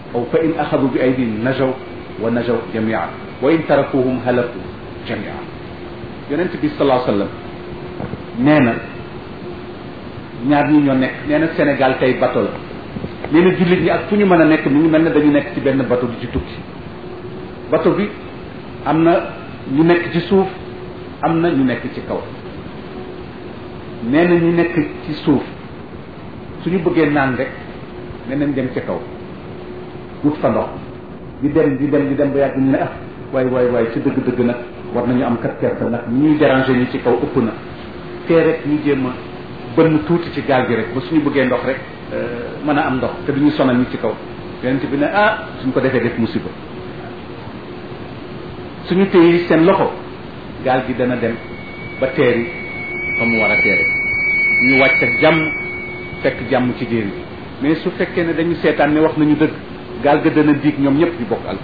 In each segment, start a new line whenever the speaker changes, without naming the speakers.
aw fa in axadu bi aydihim najaw wa najaw jamia wa in tarakuhum halaku jamia yonent bi salaa sallam nee na ñaar ñi ñoo nekk nee na Sénégal tey bato la nee na jullit ñi ak fu ñu mën a nekk mi ngi mel ne dañu nekk ci benn bato di ci tukki bato bi am na ñu nekk ci suuf am na ñu nekk ci kaw nee na ñu nekk ci suuf suñu bëggee naan rek nee nañ dem ci kaw wut fa ndox di dem di dem di dem ba yàgg ñu ne ah waay waay waay ci dëgg-dëgg nag war nañu am kat kersa nag ñuy déranger ñi ci kaw ëpp na tee rek ñu jéem a bënn tuuti ci gaal gi rek ba suñu bëggee ndox rek mën a am ndox te duñu sonal ñi ci kaw yonent bi ne ah suñ ko defee def musiba suñu téye seen loxo gaal gi dana dem ba teeri fa mu war a teere ñu wàcc ak jàmm fekk jàmm ci jéeri bi mais su fekkee ne dañu seetaan ne wax nañu dëgg gaal ga dana diig ñoom ñëpp di bokk al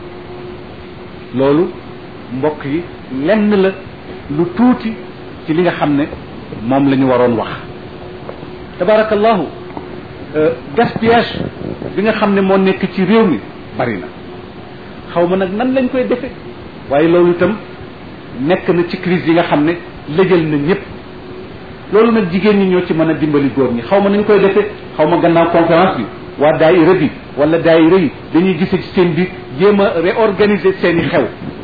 loolu mbokk yi lenn la lu tuuti ci li nga xam ne moom la ñu waroon wax tabarakallahu gaspillage bi nga xam ne moo nekk ci réew mi bari na xaw ma nag nan lañ koy defe waaye loolu itam nekk na ci crise yi nga xam ne lëjal na ñëpp loolu nag jigéen ñi ñoo ci mën a dimbali góor ñi xaw ma nañ koy defee xaw ma gannaaw conférence bi waa daayira bi wala daayira yi dañuy gise ci seen biir jéem a réorganiser seen i xew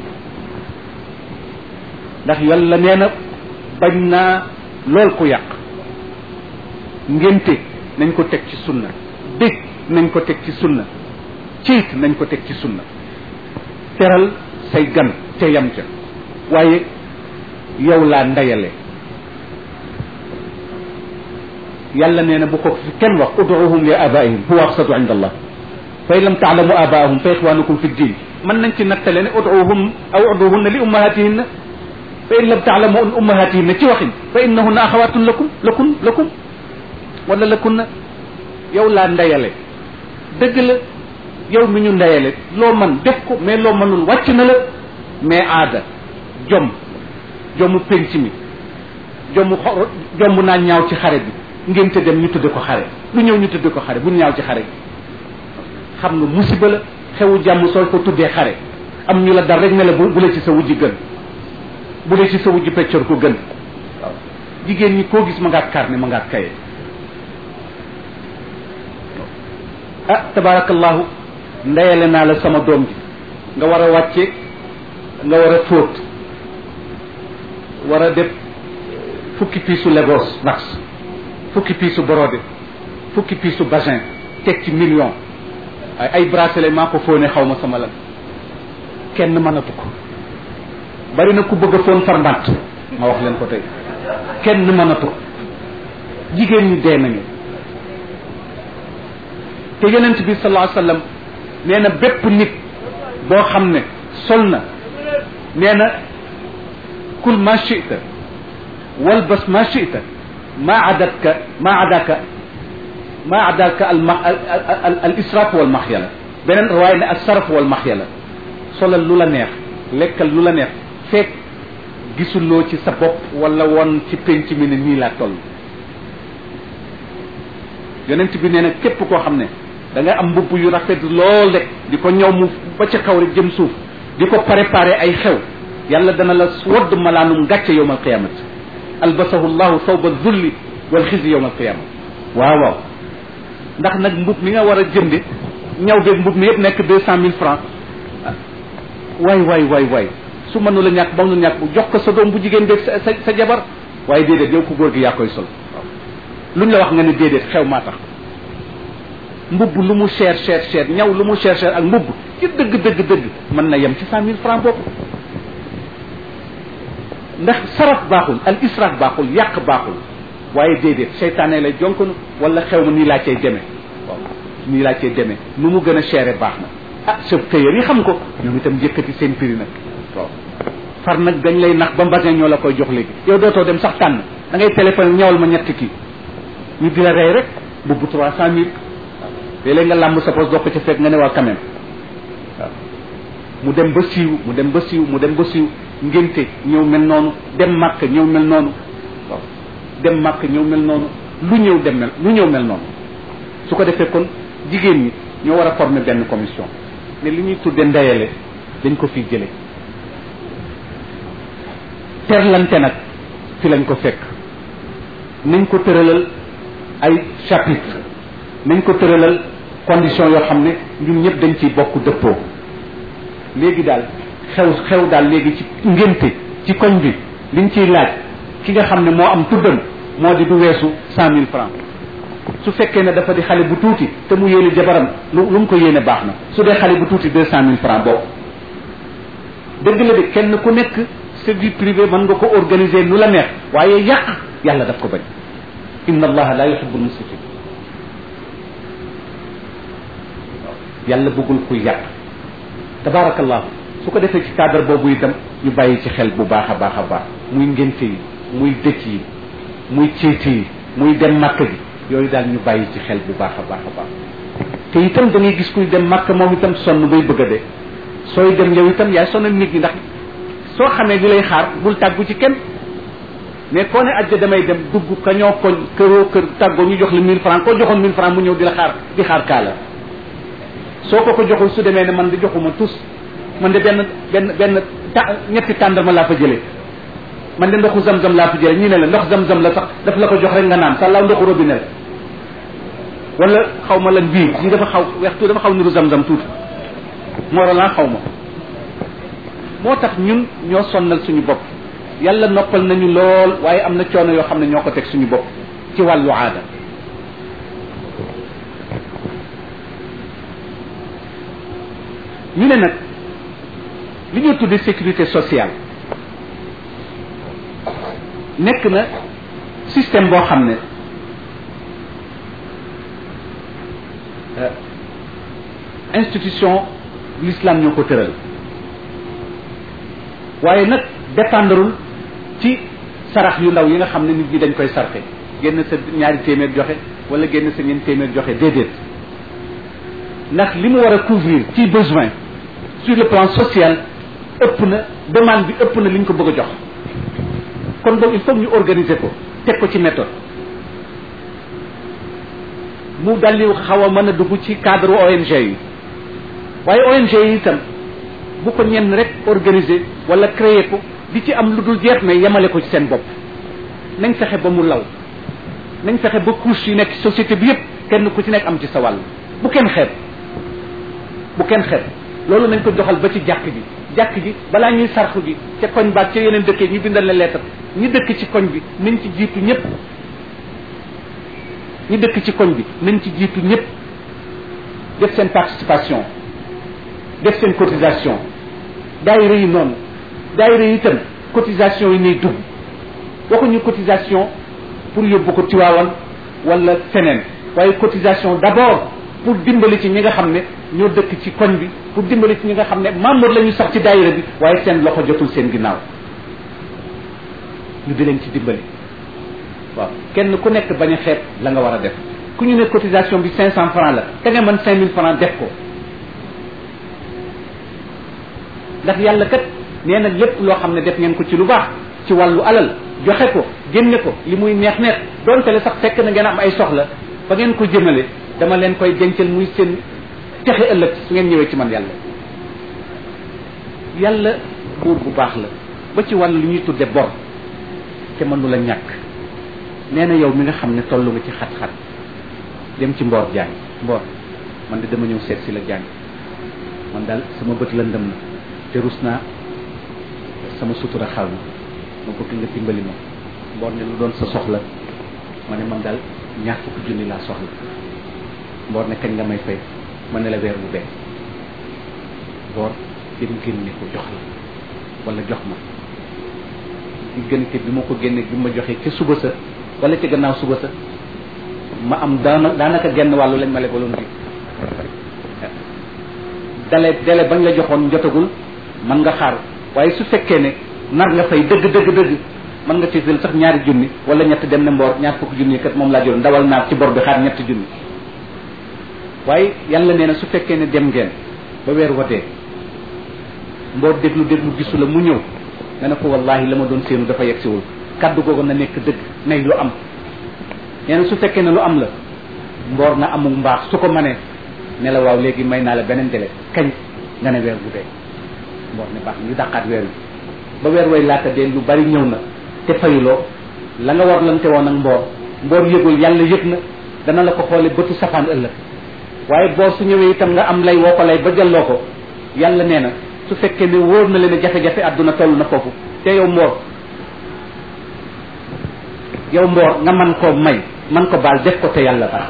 ndax yàlla nee na bañ naa lool ku yàq ngénte nañ ko teg ci sunna dég nañ ko teg ci sunna ciit nañ ko teg ci sunna teral say gan ca yam ca waaye yow laa ndeyale yàlla nee na bu ko fi kenn wax uduuhum li abaihim huwa aqsatu inda allah fa in lam taalamu abaahum fa ixwanukum fi ddin mën nañ ci nattale ne uduuhum aw uduuhunna li ummahatihinna fa in lam taalamu ummahatihinna ci waxin fa innahunna axawatun lakum lakum lakum wala lakunna yow laa ndeyale dëgg la yow mi ñu ndeyale loo man def ko mais loo mënul wàcc na la mais aada jom jomu penc mi jomu xor jomb naa ñaaw ci xare bi ngénte dem ñu tudde ko xare lu ñëw ñu tudde ko xare bu ñaaw ci xare bi xam nga musiba la xewu jàmm soo ko tuddee xare am ñu la dar rek ne la bu bu la ci sa wujji gën bu la ci sa wujji peccor ko gën waaw jigéen ñi koo gis ma ngaat carnet ma ngaat kaye ah tabarakallahu ndeyale naa la sama doom ji nga war a wàcce nga war a fóot war a def fukki piisu Lagos wax fukki piisu borode fukki piisu basin teg ci million ay ay bracelet maa ko fóone xaw ma sama lan kenn mënatu ko bari na ku bëgg a fóon farmbant ma wax leen ko tey kenn mënatu ko jigéen ñi dee nañu te yonent bi sallallahu alayhi wasallam nee na bépp nit boo xam ne sol na nee na kul ma chita walbas ma chita ma adatka ma adaka ma adaka al ma al al israf wal maxyala beneen waaye ne al saraf wal maxyala solal lu la neex lekkal lu la neex fekk gisuloo ci sa bopp wala woon ci penc mi ne nii laa toll yonent bi nee na képp koo xam ne da nga am mbubb yu rafet lool rek di ko ñëw mu ba ca kaw rek jëm suuf di ko préparer ay xew yàlla dana la wodd malaanum gàcce yowm alqiyamati albasahu llahu sawba zulli wal xisi yowm alqiyama waaw waaw ndax nag mbub mi nga war a jënde ñaw beeg mbub mi yëpp nekk deux cent mille francs waay waay waay waay su mënu la ñàkk ba mu ñàkk bu jox ko sa doom bu jigéen beeg sa sa sa jabar waaye déedéet yow ko góor gi yaa koy sol luñ la wax nga ne déedéet xew maa tax mbubb lu mu cher cher cher ñaw lu mu cher cher ak mbubb ci dëgg dëgg dëgg mën na yem ci cent mille francs bopp ndax saraf baaxul al israf baaxul yàq baaxul waaye déedéet seytaane lay jonkonu wala xew ma nii laa cay demee waaw nii laa cay demee nu mu gën a chéré baax na ah chef tailleur yi xam ko ñoom itam yëkkati seen prix nag waaw far nag dañ lay nax ba mbasin ñoo la koy jox léegi yow dootoo dem sax tànn da ngay téléphone ñawal ma ñetti kii ñu di la rey rek bubbu trois cent mille léeg-léeg nga làmb sa pos dox ko ca fekk nga ne waa quand même waaw mu dem ba siiw mu dem ba siiw mu dem ba siiw ngénte ñëw mel noonu dem màkk ñëw mel noonu waaw dem màkk ñëw mel noonu lu ñëw dem mel lu ñëw mel noonu su ko defee kon jigéen ñi ñoo war a former benn commission ne li ñuy tudde ndeyale dañ ko fi jële terlante nag fi lañ ko fekk nañ ko tëralal ay chapitre nañ ko tëralal condition yoo xam ne ñun ñëpp dañ ciy bokk dëppoo léegi daal xew xew daal léegi ci ngénte ci koñ bi liñ ciy laaj ki nga xam ne moo am tuddam moo di du weesu cent mille francs su fekkee ne dafa di xale bu tuuti te mu yéene jabaram lu lu mu ko yéene baax na su dee xale bu tuuti deux cent mille francs bokk dëgg la de kenn ku nekk sa vie privée mën nga ko organiser nu la neex waaye yàq yàlla daf ko bañ inna allaha la yuhibbul musrifin yàlla bëggul kuy yàq tabarakallahu su ko defee ci cadre boobu itam ñu bàyyi ci xel bu baax a baax a baax muy ngénte yi muy dëcc yi muy céete yi muy dem màkk gi yooyu daal ñu bàyyi ci xel bu baax a baax a baax te itam da ngay gis kuy dem màkk moom itam sonn bay bëgg a dee sooy dem yow itam yaay sonal nit ñi ndax soo xamee li lay xaar bul tàggu ci kenn mais koo ne ajja damay dem dugg ka ñoo koñ këroo kër tàggoo ñu jox la mille francs koo joxoon mille francs mu ñëw di la xaar di xaar kaala soo ko ko joxul su demee ne man di joxuma tus man de benn benn benn ta ñetti tàndarma laa fa jëlee man de ndoxu zam-zam laa fa jëlee ñii ne la ndox zam-zam la sax daf la ko jox rek nga naan sàllaaw ndoxu robinet la wala xaw ma lan bii ñi dafa xaw weex tuuti dafa xaw niru zam-zam tuuti moorolan xaw ma moo tax ñun ñoo sonnal suñu bopp yàlla noppal nañu lool waaye am na coono yoo xam ne ñoo ko teg suñu bopp ci wàllu aada ñu ne nag li ñuy tudde sécurité sociale nekk na système boo xam ne institution l'islam ñoo ko tëral waaye nag dépendrul ci sarax yu ndaw yi nga xam ne nit ñi dañ koy sarxe génn sa ñaari téeméer joxe wala génn sa ñeent téeméer joxe déedéet ndax li mu war a couvrir ci besoin sur le plan social ëpp na demande bi ëpp na li ñu ko bëgg a jox kon boog il faut ñu organiser ko teg ko ci méthode mu daldi xaw a mën a dugg ci cadre ONG yi waaye ONG yi itam bu ko ñenn rek organiser wala créer ko di ci am lu dul jeex mais yemale ko ci seen bopp nañ fexe ba mu law nañ fexe ba couche yi nekk société bi yëpp kenn ku ci nekk am ci sa wàll bu kenn xeeb bu kenn xeeb loolu nañ ko doxal ba ci jàkk ji jàkk ji balaa ñuy sarxu ji ca koñ baat ca yeneen dëkkee ñu bindal la lettre ñi dëkk ci koñ bi nañ ci jiitu ñëpp ñi dëkk ci koñ bi nañ ci jiitu ñëpp def seen participation def seen cotisation daayira yi noonu daayira yi itam cotisation yi ñuy dugg waxuñu cotisation pour yóbbu ko Tiwaawan wala feneen waaye cotisation d'abord pour dimbali ci ñi nga xam ne ñoo dëkk ci koñ bi pour dimbali ci ñi nga xam ne membre la ñu sax ci daayira bi waaye seen loxo jotul seen ginnaaw ñu di leen ci dimbali waaw kenn ku nekk bañ a xeeb la nga war a def ku ñu ne cotisation bi cinq cent francs la te nga mën cinq mille francs def ko ndax yàlla kat nee na lépp loo xam ne def ngeen ko ci lu baax ci wàllu alal joxe ko génne ko li muy neex neex donte le sax fekk na ngeen am ay soxla fa ngeen ko jëmale dama leen koy dencal muy seen texe ëllëg su ngeen ñëwee ci man yàlla yàlla buur bu baax la ba ci wàllu lu ñuy tudde bor te mënu la ñàkk nee na yow mi nga xam ne tollu nga ci xat-xat dem ci mboor jaañ mboor man de dama ñëw seet si la jaañ man daal sama bët lëndëm na te rus naa sama sutura xaw ma ma bëgg nga dimbali ma mboor ne lu doon sa soxla ma ne man daal ñaar fukki junni laa soxla mboor ne kañ nga may fay ma ne la weer bu bees mboor dem génne ko jox la wala jox ma diggante bi ma ko génne bi ma joxee ca suba sa wala ca gannaaw suba sa ma am daana daanaka genn wàllu lañ ma lebaloon bi dale dale bañ la joxoon jotagul man nga xaar waaye su fekkee ne nar nga fay dëgg dëgg dëgg mën nga ci jël sax ñaari junni wala ñett dem ne mboor ñaar fukki junni kat moom laa jël ndawal naar ci bor bi xaar ñetti junni waaye yàlla nee na su fekkee ne dem ngeen ba weer watee mboor déglu déglu gisu la mu ñëw nga ne ko wallahi la ma doon séenu dafa yegsiwul kaddu googu na nekk dëgg nay lu am nee na su fekkee ne lu am la mboor na amul mbaax su ko manee ne la waaw léegi may naa la beneen délai kañ nga ne weer bu dee mboor ne baax ñu dàqaat weer wi ba weer way laata dee lu bari ñëw na te fayuloo la nga war lante woon ak mboor mboor yëgul yàlla yëg na dana la ko xoole bëtu safaan ëllëg waaye boor su ñëwee itam nga am lay woo ko lay ba jëlloo ko yàlla nee na su fekkee ne wóor na leen jafe-jafe àdduna toll na foofu te yow mboor yow mboor nga man koo may man ko baal def ko te yàlla tax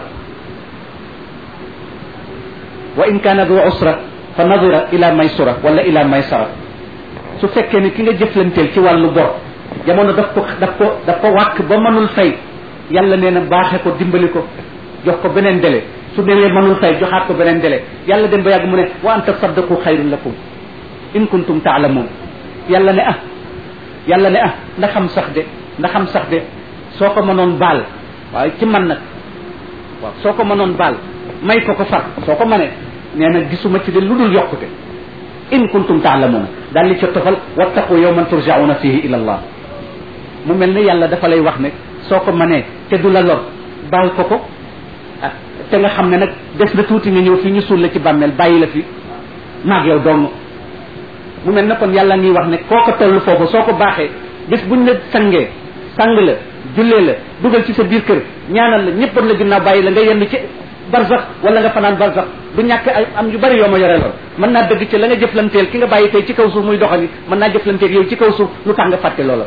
wa in kaana du usra fa nadira ila maysura wala ila maysara su fekkee ne ki nga jëflanteel ci wàllu bor jamono daf ko daf ko daf ko wàkk ba mënul fay yàlla nee na baaxe ko dimbali ko jox ko beneen délai su demee mënul fay joxaat ko beneen délai yàlla dem ba yàgg mu ne wa an tasaddaqu xayrun lakum in kuntum taalamuun yàlla ne ah yàlla ne ah ndax xam sax de ndax xam sax de soo ko mënoon baal waaye ci man nag waaw soo ko mënoon baal may ko ko far soo ko mënee nee na gisuma ci de lu dul yokkute in kuntum taalamuuna daal li ca tofal wattaqu yawman turjauna fihi ila allah mu mel ne yàlla dafa lay wax ne soo ko mënee te du la lor baal ko ko ah te nga xam ne nag des na tuuti nga ñëw fii ñu suul la ci bàmmeel bàyyi la fi maag yow dong mu mel ne kon yàlla ngi wax ne koo ko toll foofu soo ko baaxee bis buñ la sangee sang la jullee la dugal ci sa biir kër ñaanal la ñëpp la ginnaaw bàyyi la nga yenn ci barsax wala nga fanaan barsax du ñàkk ay am yu bari yoo ma yore lool mën naa dëgg ci la nga jëflanteel ki nga bàyyi tey ci kaw suuf muy doxani mën naa jëflanteel yow ci kaw suuf lu tax nga fàtte loola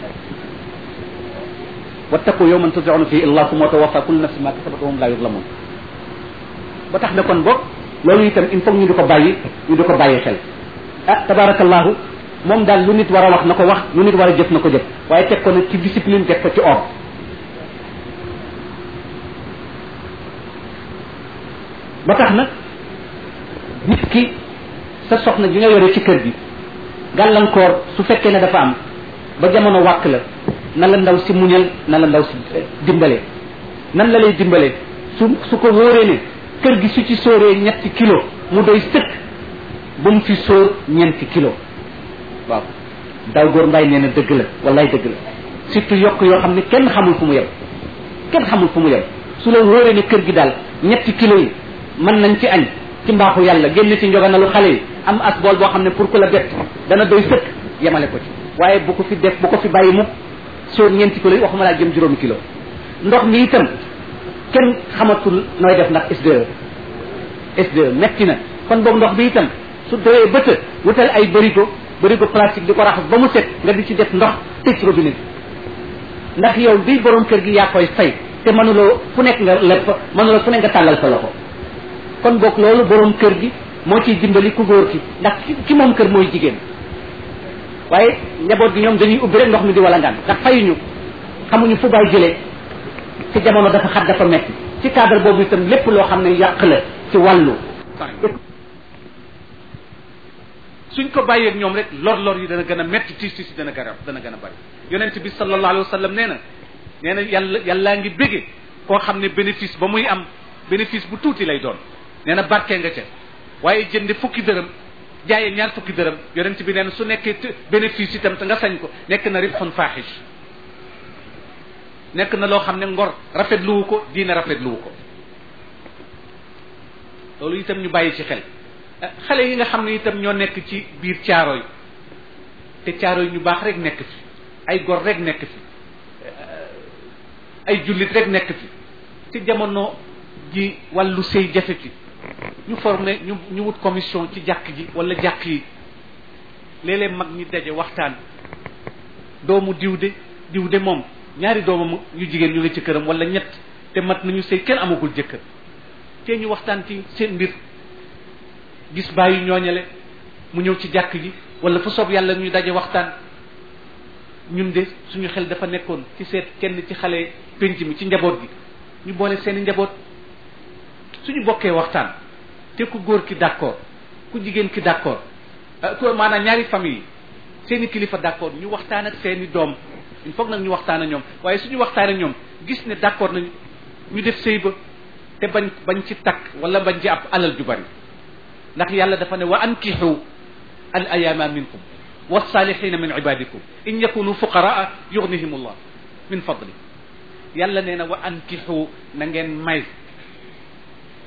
wattaqu yawman turjauna fihi ila Allah summa tawaffa kullu nafsin ma kasabat wa hum la yuzlamun ba tax na kon boog loolu itam il faut ñu di ko bàyyi ñu di ko bàyyi xel ah tabarakallahu moom daal lu nit war a wax na ko wax lu nit war a jëf na ko jëf waaye teg ko nag ci discipline teg ko ci ordre ba tax nag nit ki sa soxna ji nga yore ci kër gi gàllankoor su fekkee ne dafa am ba jamono wàkk la na la ndaw si muñal na la ndaw si dimbale nan la lay dimbale su su ko wóoree ne kër gi su ci sóoree ñetti kilo mu doy sëkk bu mu fi sóor ñeenti kilo waaw daw góor mbay nee na dëgg la wallaay dëgg la surtout yokk yoo xam ne kenn xamul fu mu yem kenn xamul fu mu yem su la wóoree ne kër gi daal ñetti kilo yi mën nañ ci añ ci mbaaxu yàlla génn ci njoganalu xale yi am as bool boo xam ne pour ku la bett dana doy sëkk yemale ko ci waaye bu ko fi def bu ko fi bàyyi mu sóor ñeenti kilo yi waxuma laa jëm juróomi kilo ndox mi itam kenn xamatul nooy def ndax SDE SDE metti na kon boog ndox bi itam su doyee bëtë wutal ay bërigo bërigo plastique di ko raxas ba mu set nga di ci def ndox tëj robinet bi ndax yow bii borom kër gi yaa koy fay te mënuloo fu nekk nga leb fa mënuloo fu nekk nga tàllal sa loxo kon boog loolu borom kër gi moo ciy dimbali ku góor ki ndax ki moom kër mooy jigéen waaye njaboot gi ñoom dañuy ubbi rek ndox mi di wala ngaan ndax fayuñu xamuñu fu baay jëlee ci jamono dafa xat dafa metti ci cadre boobu itam lépp loo xam ne yàq la ci wàllu suñ ko bàyyeeg ñoom rek lor-lor yi dana gën a metti tiis tiis dana gën a dana gën a bari yonent bi sallallahu alayhi wa sallam nee na nee na yàlla yàllaa ngi bége koo xam ne bénéfice ba muy am bénéfice bu tuuti lay doon nee na barkee nga ca waaye jënde fukki dërëm jaayee ñaar fukki dërëm yonent bi nee na su nekkee bénéfice itam te nga sañ ko nekk na ribxun faaxish nekk na loo xam ne ngor rafetluwu ko diine rafetluwu ko loolu itam ñu bàyyi ci xel xale yi nga xam ne itam ñoo nekk ci biir caaro yi te caaro yi ñu baax rek nekk fi ay gor rek nekk fi ay jullit rek nekk fi ci jamono ji wàllu sëy jafe fi ñu formé ñu ñu wut commission ci jàkk ji wala jàkk yi léeg-léeg mag ñi daje waxtaan doomu diw de diw de moom ñaari doomam ñu jigéen ñu ngi ci këram wala ñett te mat nañu sëy kenn amagul jëkkër te ñu waxtaan ci seen mbir gis bàyyi ñooñale mu ñëw ci jàkk ji wala fu soob yàlla ñuy daje waxtaan ñun de suñu xel dafa nekkoon ci seet kenn ci xale penc mi ci njaboot gi ñu boole seeni njaboot suñu bokkee waxtaan te ku góor ki d'accord ku jigéen ki d'accord ku maanaam ñaari famille yi seeni kilifa d'accord ñu waxtaan ak seeni doom il faut nag ñu waxtaan ak ñoom waaye suñu waxtaan ak ñoom gis ne d'accord nañu ñu def sëy ba te bañ bañ ci takk wala bañ ci ab alal ju bari ndax yàlla dafa ne wa ankixu al ayama minkum والصالحين من عبادكم إن يكونوا فقراء يغنيهم الله من فضله yàlla nee na wa ankixu na ngeen may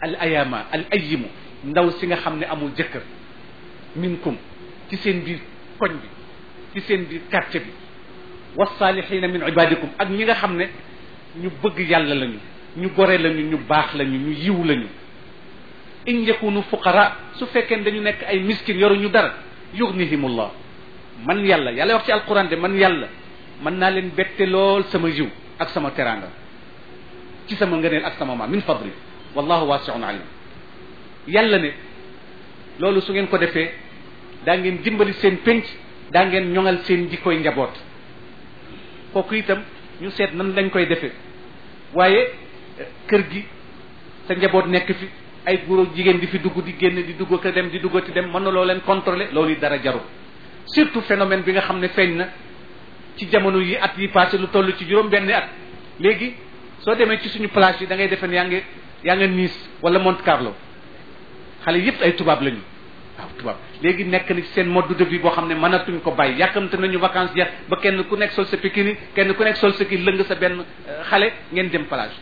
al ayama al ayimu ndaw si nga xam ne amul jëkkër minkum ci seen biir koñ bi ci seen biir quartier bi wasaalihina min ibadikum ak ñi nga xam ne ñu bëgg yàlla lañu ñu gore lañu ñu baax lañu ñu yiw lañu in yakunu fuqara su fekkee dañu nekk ay miskin yoruñu dara yughnihimullah man yàlla yàlla wax ci alquran de man yàlla mën naa leen bette lool sama yiw ak sama teraanga ci sama ngëneel ak sama maam min fadli wallahu wasiun alim yàlla ne loolu su ngeen ko defee daa ngeen dimbali seen pénc daa ngeen ñoŋal seen jikkoy njaboot kooku itam ñu seet nan lañ koy defee waaye kër gi sa njaboot nekk fi ay góor jigéen di fi dugg di génn di dugg ko dem di duggati dem mën na loo leen contrôler loolu dara jaru surtout phénomène bi nga xam ne feeñ na ci jamono yi at yi passé lu toll ci juróom benn at léegi soo demee ci suñu plage yi da ngay defe ne yaa ngi yaa nga Nice wala Monte Carlo xale yëpp ay tubaab lañu waaw tubaab léegi nekk na ci seen mode de vie boo xam ne mënatuñ ko bàyyi yàkkamte nañu vacances jeex ba kenn ku nekk sol sa pikini kenn ku nekk sol sa kii lëng sa benn xale ngeen dem plage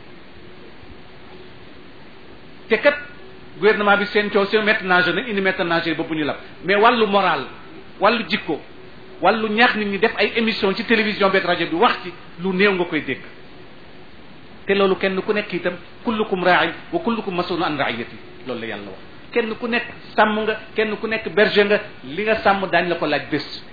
te kat gouvernement bi seen coow seen maître nageur nañ indi maître nageur ba bu ñu lab mais wàllu moral wàllu jikko wàllu ñaax nit ñi def ay émission ci télévision beeg rajo bi wax ci lu néew nga koy dégg te loolu kenn ku nekk itam kullukum raa'in wa kullukum mas'ulun an ra'iyati loolu la yàlla wax kenn ku nekk sàmm nga kenn ku nekk berger nga li nga sàmm daañ la ko laaj bés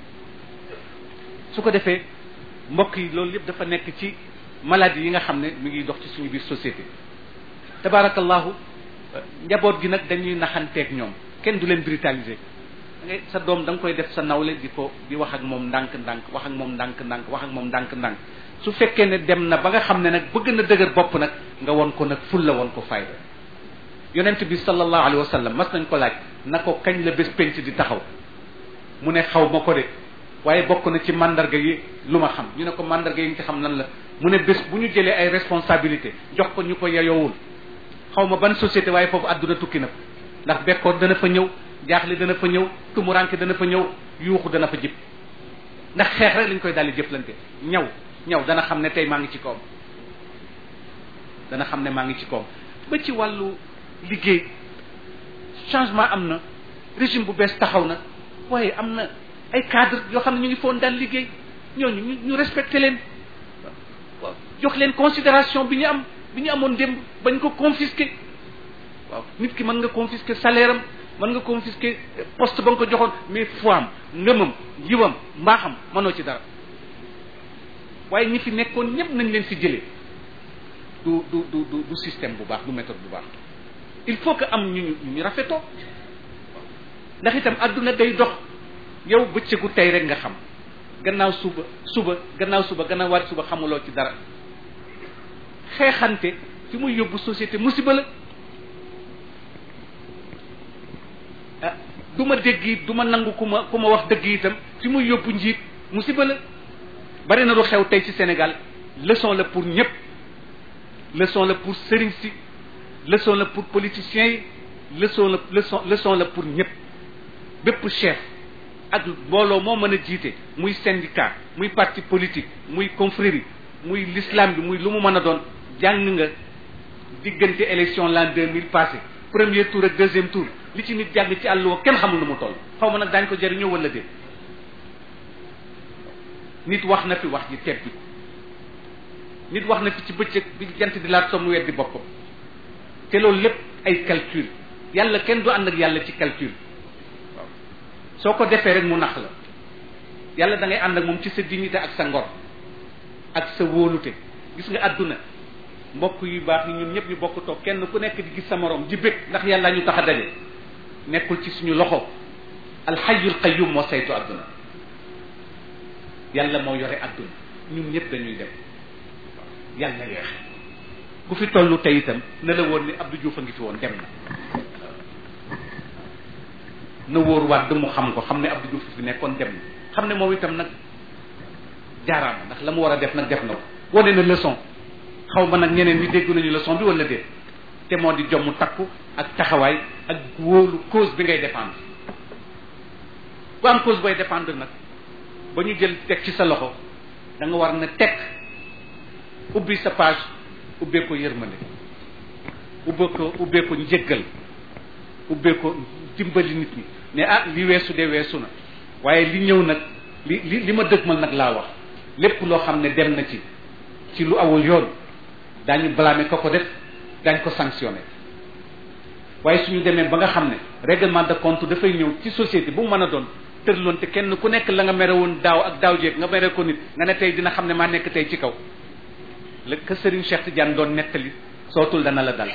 su ko defee mbokk yi loolu yëpp dafa nekk ci maladie yi nga xam ne mi ngi dox ci suñu biir société tabarakallahu njaboot gi nag dañuy naxanteeg ñoom kenn du leen brutaliser da ngay sa doom da nga koy def sa nawle di ko di wax ak moom ndànk-ndànk wax ak moom ndànk-ndànk wax ak moom ndànk-ndànk su fekkee ne dem na ba nga xam ne nag bëgg na dëgër bopp nag nga won ko nag ful la won ko fayda yonent bi sallallahu alayhi wa sallam mas nañ ko laaj na ko kañ la bés penc di taxaw mu ne xaw ma ko de waaye bokk na ci mandarga yi lu ma xam ñu ne ko mandarga yi nga ci xam nan la mu ne bés bu ñu jëlee ay responsabilité jox ko ñu ko yeyowul xaw ma ban société waaye foofu àdduna tukki na ndax bekkoor dana fa ñëw jaaxle dana fa ñëw tumuranke dana fa ñëw yuuxu dana fa jib ndax xeex rek lañ koy daldi jëflante ñaw ñaw dana xam ne tey maa ngi ci kawam dana xam ne maa ngi ci kawam ba ci wàllu liggéey changement am na régime bu bees taxaw na waaye am na ay cadre yoo xam ne ñu ngi foon daan liggéey ñooñu ñu ñu respecté leen waaw jox leen considération bi ñu am bi ñu amoon démb bañ ko confisqué waaw nit ki mën nga confisqué salaire am mën nga confisqué poste ba nga ko joxoon mais foi am ngëmam yiwam mbaaxam mënoo ci dara waaye ñi fi nekkoon ñëpp nañ leen fi jëlee du du du du du système bu baax du méthode bu baax il faut que am ñu ñu ñu rafetoo ndax itam adduna day dox yow bëccëgu tey rek nga xam gannaaw suba suba gannaaw suba gannaaw waat suba xamuloo ci dara xeexante fi muy yóbbu société musiba la ah du ma dégg it du ma nangu ku ma ku ma wax dëgg itam fi muy yóbbu njiit musiba la bari na lu xew tey ci Sénégal leçon la pour ñëpp leçon la pour sëriñ si leçon la pour politiciens yi leçon la leçon leçon la pour ñëpp bépp chef ak mbooloo moo mën a jiite muy syndicat muy parti politique muy confrérie muy l'islam bi muy lu mu mën a doon jàng nga diggante élection l'an deux mille passé premier tour ak deuxième tour li ci nit jàng ci àll woo kenn xamul nu mu toll xaw ma nag daañ ko jëriñoo wala déet nit wax na fi wax ji tebbi nit wax na fi ci bëccëg bi jant di laat som weddi boppam te loolu lépp ay calcul yàlla kenn du ànd ak yàlla ci calcul waaw soo ko defee rek mu nax la yàlla da ngay ànd ak moom ci sa dignité ak sa ngor ak sa wóolute gis nga àdduna mbokk yu baax yi ñun ñëpp ñu bokk toog kenn ku nekk di gis sa morom di bëgg ndax yàlla ñu tax a daje nekkul ci suñu loxo alxayyul qayyum moo saytu àdduna yàlla moo yore àdduna ñun ñëpp dañuy dem waaw yàlla yeex ku fi tollu tey itam na la woon ni Abdou Diouf a ngi fi woon dem na na wóor waat mu xam ko xam ne Abdou Diouf fi nekkoon dem na xam ne moom itam nag jaaraama ndax la mu war a def nag def na ko wane na leçon xaw ma nag ñeneen ñi dégg nañu leçon bi wala déet te moo di jomm takku ak taxawaay ak wóolu cause bi ngay défendre bu am cause booy défendre nag ba ñu jël teg ci sa loxo da nga war na teg ubbi sa page ubbee ko yërmande ubbee ko ubbee ko njëggal ubbee ko dimbali nit ñi ne ah li weesu de weesu na waaye li ñëw nag li li li ma dëgmal nag laa wax lépp loo xam ne dem na ci ci lu awul yoon daañu blâmer ko ko def daañ ko sanctionné waaye suñu demee ba nga xam ne règlement de compte dafay ñëw ci société bu mu mën a doon tërloon te kenn ku nekk la nga mere woon daaw ak daaw jéeg nga mere ko nit nga ne tey dina xam ne maa nekk tey ci kaw la que Serigne Cheikh Tidiane doon nettali sootul dana la dal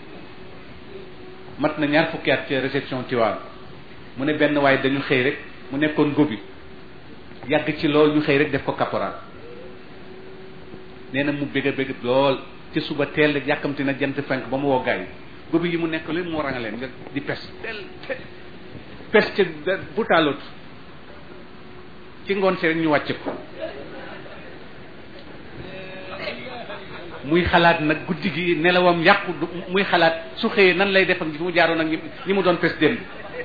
mat na ñaar fukki at ci réception Tiwaan mu ne benn waaye dañu xëy rek mu nekkoon gobi yàgg ci lool ñu xëy rek def ko caporal nee na mu bëgg a bëgg lool ci suba teel rek yàkkamti na jant fenk ba mu woo gaay yi gobi yi mu nekk leen mu ranga leen nga di pes del pes ca bu taalut ci ngoon si rek ñu wàcce ko muy xalaat nag guddi gi nelawam yàqu muy xalaat su xëyee nan lay def ak fi mu jaaroon ak ñi mu doon pes démb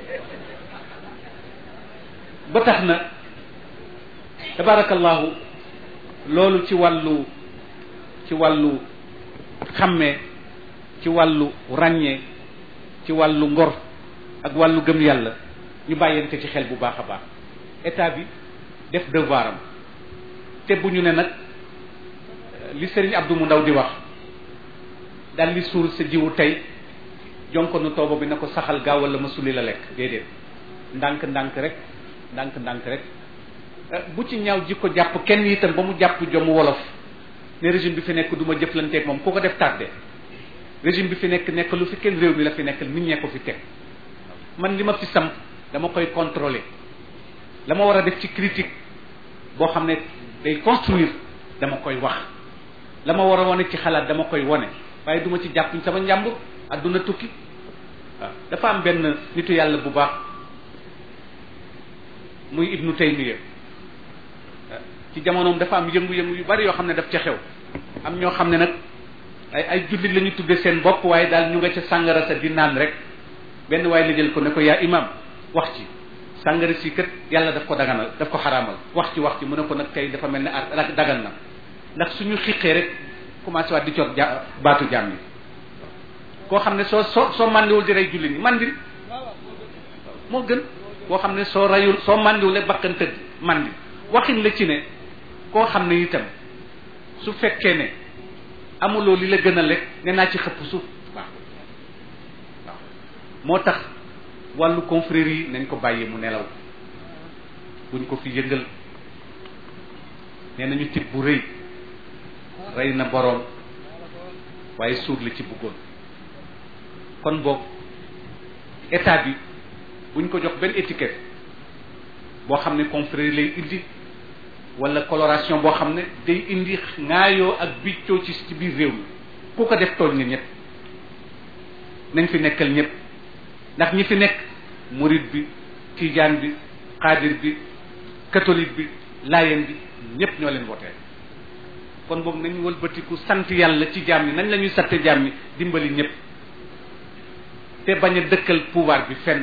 ba tax na tabarakallahu loolu ci wàllu ci wàllu xàmmee ci wàllu ràññee ci wàllu ngor ak wàllu gëm yàlla ñu bàyyante ci xel bu baax a baax état bi def devoiram te bu ñu ne nag li sëriñ Abdou mu ndaw di wax daal li suul sa jiwu tey jonko nu tooba bi na ko saxal gaaw wala ma suli la lekk déedéet ndànk ndànk rek ndànk ndànk rek bu ci ñaaw jikko jàpp kenn itam ba mu jàpp jomu wolof ne régime bi fi nekk du ma jëflanteeg moom ku ko def tardé régime bi fi nekk nekk lu fi kenn réew mi la fi nekk nit ñee ko fi teg man li ma fi samp dama koy contrôler la ma war a def ci critique boo xam ne day construire dama koy wax la ma war a wane ci xalaat dama koy wane waaye duma ci jàpp sama njàmbur adduna tukki waaw dafa am benn nitu yàlla bu baax muy ibnu taymiya ci jamonoom dafa am yëngu-yëngu yu bari yoo xam ne daf ca xew am ñoo xam ne nag ay ay jullit la ñu tudde seen bopp waaye daal ñu nga ca sàngara sa di naan rek benn waaye la jël ko ne ko yaa imam wax ci sàngara si kat yàlla daf ko daganal daf ko xaraamal wax ci wax ci mu ne ko nag tey dafa mel ne ar dagan na ndax suñu xiqee rek commencé waat di coot ja baatu jaam yi koo xam ne soo soo soo màndiwul di rey jullit ñi màndi moo gën koo xam ne soo rayul soo màndiwul rek bakkan tëdd màndi waxin la ci ne koo xam ne itam su fekkee ne amuloo li la gën a lekk ne naa ci xëpp suuf waaw waaw moo tax wàllu confrérie yi nañ ko bàyyi mu nelaw buñ ko fi yëngal nee nañu tib bu rëy rey na boroom waaye suur la ci bëggoon kon boog état bi buñ ko jox benn étiquette boo xam ne confrérie lay indi wala coloration boo xam ne day indi ŋaayoo ak biccoo ci ci biir réew mi ku ko def tooñ nga ñëpp nañ fi nekkal ñëpp ndax ñi fi nekk murid bi tijaan bi xaadir bi catholique bi laayeen bi ñëpp ñoo leen woteel kon boog nañ wëlbatiku sant yàlla ci jaam yi nañ la ñuy satte jaam yi dimbali ñëpp te bañ a dëkkal pouvoir bi fenn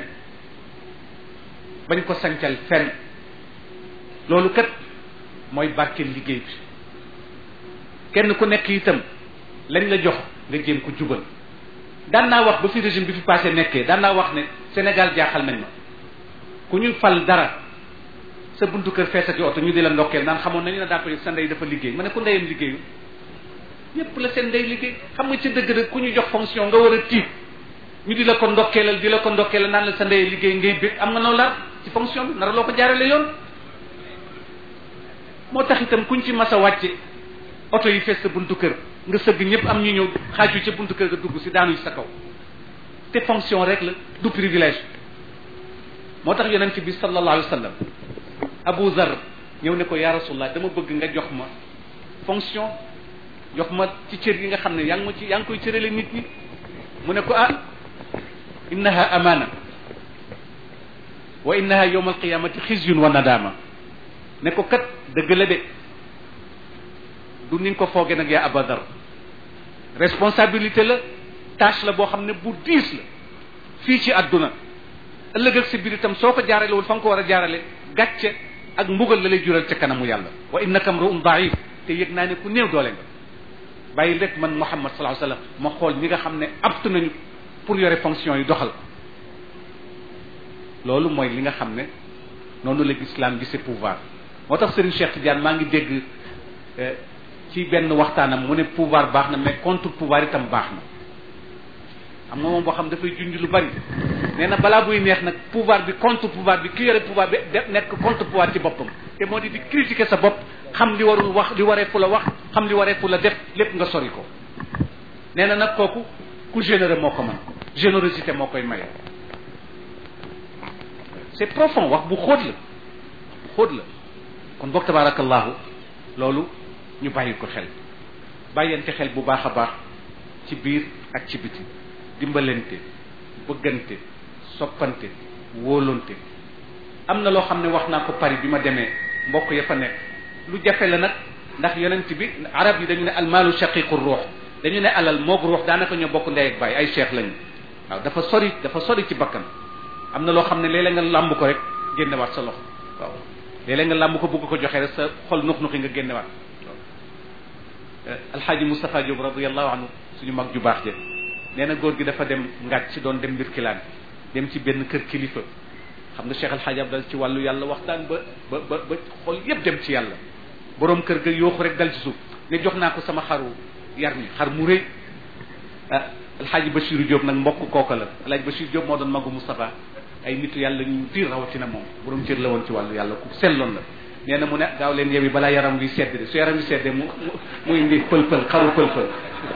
bañ ko sancal fenn loolu kat mooy barkeel liggéey bi kenn ku nekk itam lañ la jox nga jéem ko jubal daan naa wax ba fi régime bi fi passé nekkee daan naa wax ne Sénégal jaaxal nañ ma ku ñu fal dara sa buntu kër feesati oto ñu di la ndokkeel naan xamoon nañu ne daa ko sa ndey dafa liggéey ma ne ku ndeyam liggéeyu ñëpp la seen ndey liggéey xam nga ci dëgg dëgg ku ñu jox fonction nga war a tiit ñu di la ko ndokkeelal di la ko ndokkeelal naan la sa ndey liggéey ngay bég am nga noo lar ci fonction bi nara loo ko jaarale yoon moo tax itam kuñ ci mas a wàcce oto yi fees sa buntu kër nga sëgg ñëpp am ñu ñëw xaaju ca buntu kër nga dugg si daanu ci sa kaw te fonction rek la du privilège moo tax yonent bi sallallahu alayhi wa sallam Abu Zar ñëw ne ko ya rasulullah dama bëgg nga jox ma fonction jox ma ci cër yi nga xam ne yaa ngi ma ci yaa ngi koy cërale nit ñi mu ne ko ah innaha amana wa innaha yawma alqiyamati xizyun wa nadama ne ko kat dëgg la de du ni nga ko fooge nag yaa abadar responsabilité la tâche la boo xam ne bu diis la fii ci àdduna ëllëg ak si biir itam soo ko jaaralewul fa nga ko war a jaarale gàcce ak mbugal la lay jural ca kanamu yàlla wa innaka mru'un da'if te yëg naa ne ku néew doole nga bàyyi rek man Muhammad sallallahu alayhi wasallam ma xool ñi nga xam ne apte nañu pour yore fonction yi doxal loolu mooy li nga xam ne noonu la islam gisee pouvoir moo tax Serigne Cheikh Tidiane maa ngi dégg ci benn waxtaanam mu ne pouvoir baax na mais contre pouvoir itam baax na am nga moom boo xam dafay junj lu bari nee na balaa buy neex nag pouvoir bi contre pouvoir bi ki yore pouvoir bi de nekk contre pouvoir ci boppam te moo di di critiquer sa bopp xam li warul wax li waree fu la wax xam li waree fu la def lépp nga sori ko nee na nag kooku ku généreux moo ko mën générosité moo koy maye c'est profond wax bu xóot la bu xóot la kon boog tabarakallahu loolu ñu bàyyi ko xel bàyyante xel bu baax a baax ci biir ak ci biti dimbalante bëggante soppante wóolonte am na loo xam ne wax naa ko Paris bi ma demee mbokk ya fa nekk lu jafe la nag ndax yonent bi arab yi dañu ne almaalu shaqiqu ruux dañu ne alal moog ruux daanaka ñoo bokk ndey ak baay ay cheikh lañu waaw dafa sori dafa sori ci bakkan am na loo xam ne léeg-léeg nga làmb ko rek génnewaat sa loxo waaw léeg-léeg nga làmb ko bëgg ko joxe rek sa xol nux nuxi nga génnewaat waaw alxaaji Moustapha Diop radiallahu anhu suñu mag ju baax je nee na góor gi dafa dem ngàcc ci doon dem mbir kilaan dem ci benn kër kilifa xam nga Cheikh alxaaji Abdal ci wàllu yàlla waxtaan ba ba ba ba xol yépp dem ci yàlla boroom kër ga yooxu rek dal ci suuf ne jox naa ko sama xaru yar mi xar mu rëy ah alxaaji Bachir Diop nag mbokk kooka la alxaaji Bachir Diop moo doon magu Moustapha ay nitu yàlla ñu tiir rawatina moom borom cër la woon ci wàllu yàlla ku selloon la nee na mu ne gaaw leen yewi balaa yaram wi sedd de su yaram wi seddee mu mu indi pël pël xaru pël pël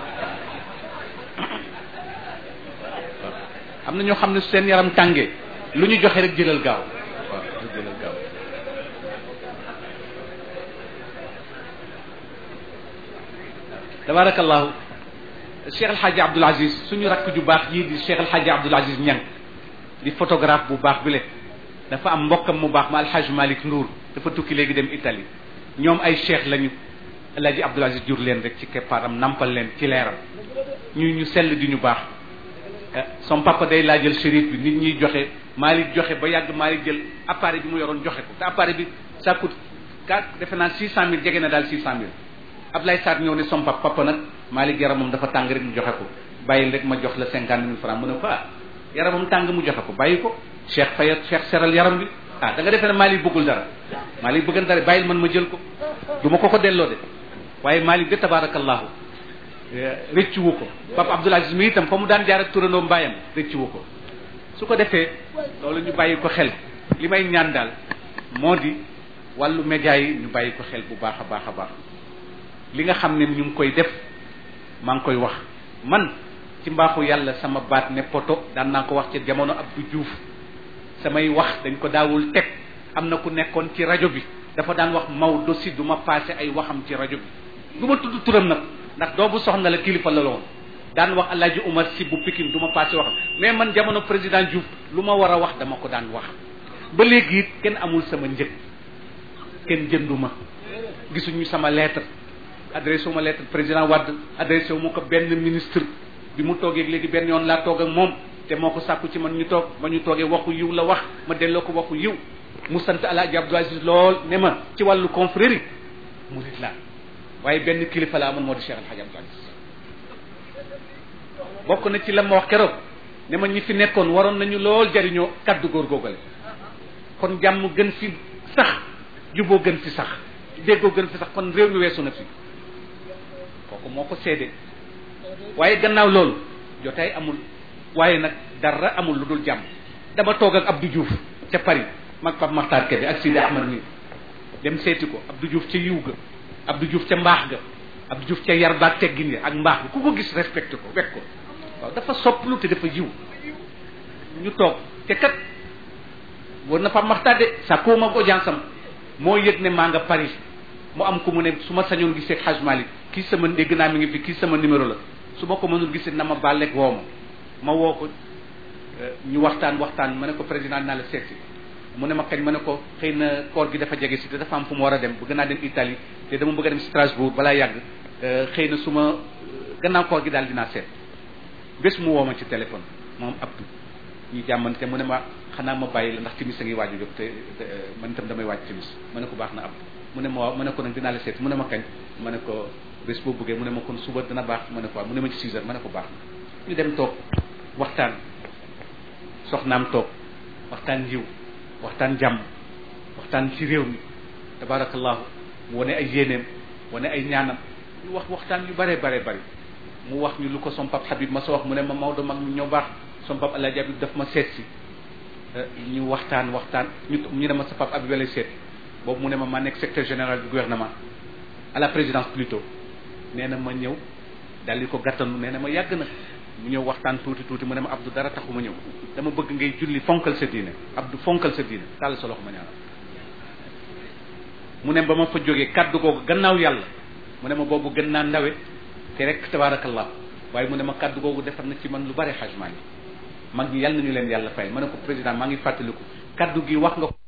am na ñoo xam ne seen yaram tàngee lu ñu joxe rek jëlal gaaw waaw jëlal gaaw tabarakallahu Cheikh El Hadji Abdoul Aziz suñu rakk ju baax yii di Cheikh El Hadji Abdoul Aziz Niang di photographe bu baax bi le dafa am mbokkam mu baax ma alxaj Malick Ndour dafa tukki léegi dem Italie ñoom ay cheikh lañu El Hadji Abdoul Aziz jur leen rek ci keppaaram nampal leen ci leeram ñu ñu sell di ñu baax son papa day laajal shérif bi nit ñuy joxe Malick joxe ba yàgg Malick jël appareil bi mu yoroon joxe ko te appareil bi ça coûte quatre defe naa six cent mille jege na daal six cent mille Ablaye Sarr ñëw ne son papa papa nag Malick yaramam dafa tàng rek ñu joxe ko bàyyil rek ma jox la cinquante mille francs mu ne ko ah yaramam tàng mu joxe ko bàyyi ko cheikh faya cheikh seral yaram bi ah da nga defee ne Malick bëggul dara Malick bëggan dara bàyyil man ma jël ko du ma ko ko delloo de waaye Malick de tabarakallahu rëccu wu ko Papa Abdoul Aziz mi itam fa mu daan jaar ak turandoo mbaayam rëccu wu ko su ko defee loolu ñu bàyyi ko xel li may ñaan daal moo di wàllu média yi ñu bàyyi ko xel bu baax a baax a baax li nga xam ne ñu ngi koy def maa ngi koy wax man ci mbaaxu yàlla sama baat ne poto daan naa ko wax ci jamono Abdou Diouf samay wax dañ ko daawul teg am na ku nekkoon ci rajo bi dafa daan wax Maodo si du ma passé ay waxam ci rajo bi du ma tudd turam nag ndax doobu soxna la kilifa la loon daan wax Alaaji Umar si bu Pikine du ma passé waxam mais man jamono président Diouf lu ma war a wax dama ko daan wax ba léegi it kenn amul sama njëg kenn jënduma gisuñu sama lettre adressé wu ma lettre président Wade adressé wu ma ko benn ministre bi mu toogee léegi benn yoon laa toog ak moom te moo ko sàkku ci man ñu toog ma ñu toogee waxu yiw la wax ma delloo ko waxu yiw mu sant Alaaji Abdou Aziz lool ne ma ci wàllu confrérie murit laa waaye benn kilifa la amoon moo di Cheikh Alhaji Abdou Aziz bokk na ci la ma wax keroog ne ma ñi fi nekkoon waroon nañu lool jariñoo kaddu góor góogale kon jàmm gën fi sax juboo gën fi sax déggoo gën fi sax kon réew mi weesu na fi kooku moo ko seede waaye gannaaw loolu jotaay amul waaye nag dara amul lu dul jàmm dama toog ak Abdou Diouf ca Paris mag Pape Makhtar Kébé ak Sidi Ahmad mi dem seeti ko Abdou Diouf ca yiw ga Abdou Diouf ca mbaax ga Abdou Diouf ca yar baag teggin ya ak mbaax bi ku ko gis respecté ko wekk ko waaw dafa sopplu te dafa yiw ñu toog te kat war na Pape Makhtar de sa koo mag audience am moo yëg ne maa nga Paris mu am ku mu ne su ma sañoon gisee ak Hadj Malick kii sama dégg naa mi ngi fi kii sama numéro la su ma ko mënul gisee na ma bàlleeg woo ma ma woo ko ñu waxtaan waxtaan ma ne ko président naa la seeti mu ne ma kañ ma ne ko xëy na koor gi dafa jege si te dafa am fu mu war a dem bëgg naa dem Italie te dama bëgg a dem Strasbourg balaa yàgg xëy na su ma gannaaw koor gi daal dinaa seet bés mu woo ma ci téléphone moom Abdou ñu jàmmante mu ne ma xanaa ma bàyyi la ndax timis a ngi waaju jóg te man itam damay waaj timis ma ne ko baax na Abdou mu ne ma waaw mu ne ko nag dinaa la seet mu ne ma kañ ma ne ko bés boo bëggee mu ne ma kon suba dina baax ma ne ko waaw mu ne ma ci 6 heures ma ne ko baax ñu dem toog waxtaan soxnaam toog waxtaan yiw waxtaan jàmm waxtaan ci réew mi tabarakallahu mu wane ay yéeneem wane ay ñaanam ñu wax waxtaan yu bare bare bari mu wax ñu lu ko som pap Habib ma sa wax mu ne ma Maodo mag ñu ñoo baax som pap Alaaji Habib daf ma seet si ñu waxtaan waxtaan ñu ñu ne ma sa pap Habib lay seet boobu mu ne ma ma nekk secrétaire général du gouvernement à la présidence plutôt nee na ma ñëw daal di ko gàttanu nee na ma yàgg na mu ñëw waxtaan tuuti tuuti mu ne ma Abdou dara taxu ma ñëw dama bëgg ngay julli fonkal sa diine Abdou fonkal sa diine tàll sa loxo ma ñaanal mu ne ba ma fa jógee kaddu googu gannaaw yàlla mu ne ma boobu gën naa ndawe te rek tabaarakallah waaye mu ne ma kaddu googu defar na ci man lu bare xajmaa ngi mag ñi yàlla nañu leen yàlla fay ma ne ko président maa ngi fàttaliku kaddu gi wax nga ko